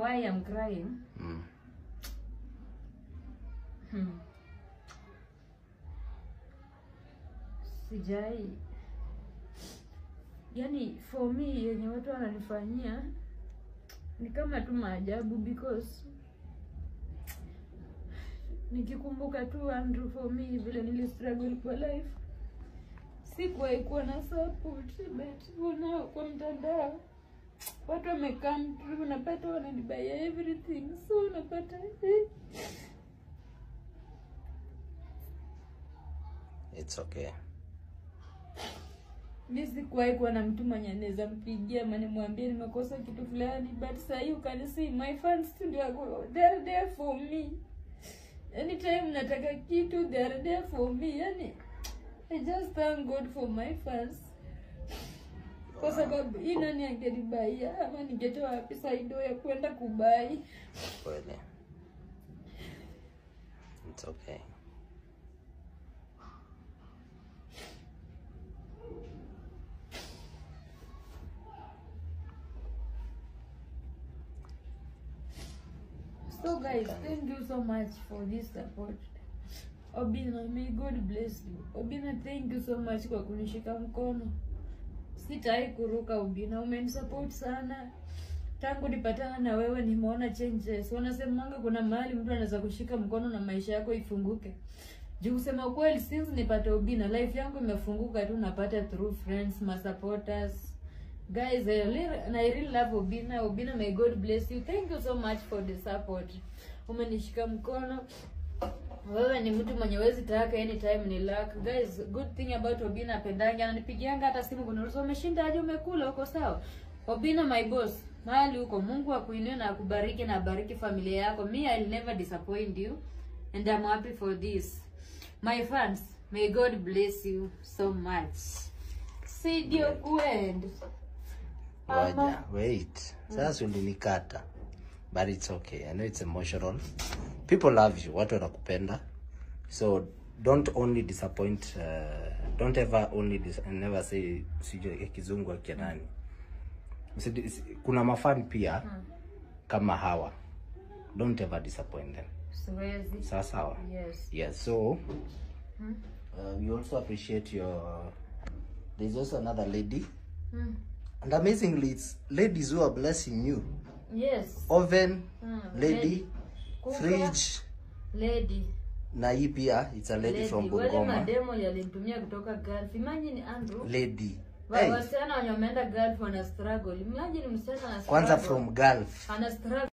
why I'm crying Mm. hmm. sijai yani for me yenye watu wananifanyia ni kama tu maajabu because nikikumbuka tu Andrew for me vile nili struggle kwa life sikuwahi kuwa na support but unao kwa mtandao watu wamekam through unapata wananibaya everything so unapata eh, It's okay. mi sikuwahi kuwa na mtu mwenye anaweza mpigia ama nimwambie nimekosa kitu fulani but sahii you can see my fans tu ndio wako they are there for me anytime nataka kitu they are there for me yani i just thank god for my fans kwa sababu hii nani angenibaia ama ningetoa wapi saido ya kwenda kubai Kweli. It's okay. So guys, thank you so much for this support. Obina, may God bless you. Obina, thank you so much kwa kunishika mkono. Sitai kuruka Obina, umenisupport sana. Tangu nipatana na wewe nimeona changes. Wanasemanga kuna mahali mtu anaweza kushika mkono na maisha yako ifunguke. Juu kusema kweli since nipate Obina, life yangu imefunguka tu napata through friends, ma supporters. Guys, I really, and I really love Obina. Obina, may God bless you. Thank you so much for the support. Umenishika mkono. Wewe ni mtu mwenye wezi taka anytime ni luck. Guys, good thing about Obina apendangi ananipigianga hata simu kuniuliza umeshinda aje umekula uko sawa? Obina my boss, mahali huko Mungu akuinue na akubariki na abariki familia yako. Me I'll never disappoint you and I'm happy for this. My fans, may God bless you so much. See you good. Ngoja, wait. Sasa ulinikata. But it's okay. I know it's emotional. People love you. Watu wanakupenda. So don't only disappoint uh, don't ever only dis never say sijui kizungu akia nani. Usidi- si- Kuna mafan pia kama hawa. Don't ever disappoint them. Siwezi. Sawa sawa. Yes. Yes, so uh, we also appreciate your. There's also another lady, Hmm. and amazingly, it's ladies who are blessing you. Yes. Oven, Hmm. lady, Cooker, fridge, Lady. na hii pia it's a lady, Lady. from Wale Bungoma. mademo yalinitumia kutoka Gulf. Imagine Andrew. Lady, Wa- hey, Wasichana wenye wameenda Gulf wana struggle. Imagine msichana ana kwanza struggle. from Gulf. ana struggle